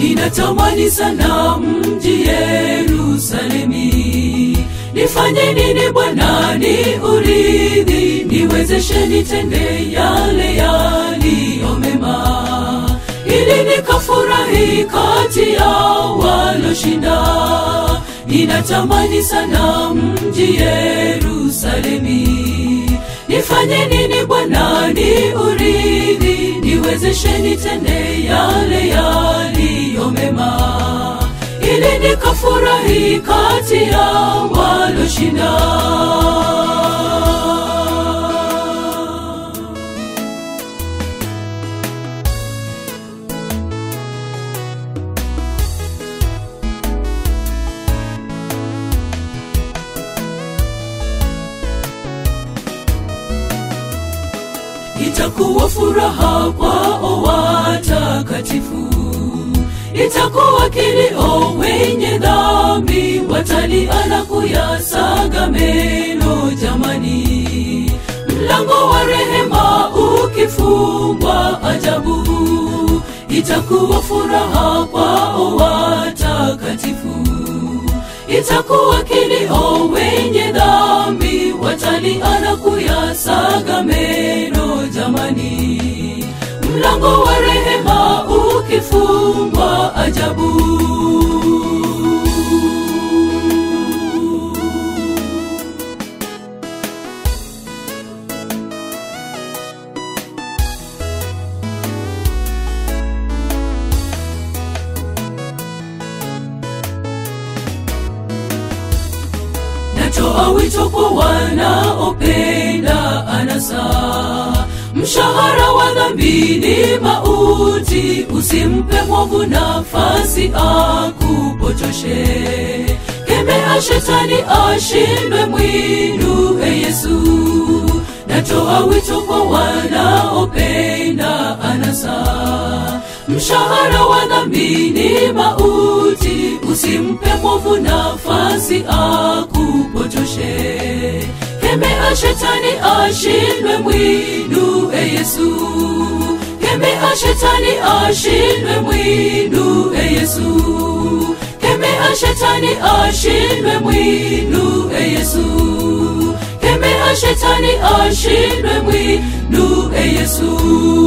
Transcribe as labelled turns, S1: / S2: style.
S1: ninatamani sana mji Yerusalemi. Nifanye nini Bwana ni uridhi, niwezeshe nitende yale yaliyo mema, ili nikafurahi kati ya waloshinda. Ninatamani sana mji Yerusalemi. Nifanye nini Bwana ni uridhi, niwezeshe nitende yale yaliyo mema, ili nikafurahi kati ya waloshinda. itakuwa furaha kwao watakatifu, itakuwa kilio wenye dhambi, watalia na kuyasaga meno. Jamani, mlango wa rehema ukifungwa, ajabu itakuwa furaha kwao watakatifu itakuwa kilio wenye dhambi, watalia na kuyasaga meno. Jamani, mlango wa rehema ukifungwa, ajabu natoa wito kwa wanaopenda anasa. Mshahara wa dhambi ni mauti, usimpe mwovu nafasi akupotoshe. Kemea shetani ashindwe, mwinue Yesu. Natoa wito kwa wanaopenda anasa. Mshahara wa dhambi ni mauti, usimpe mwovu nafasi akupotoshe. Kemea shetani ashindwe, mwinue Yesu. Kemea shetani ashindwe, mwinue Yesu. Kemea shetani ashindwe, mwinue Yesu. Kemea shetani ashindwe, mwinue Yesu.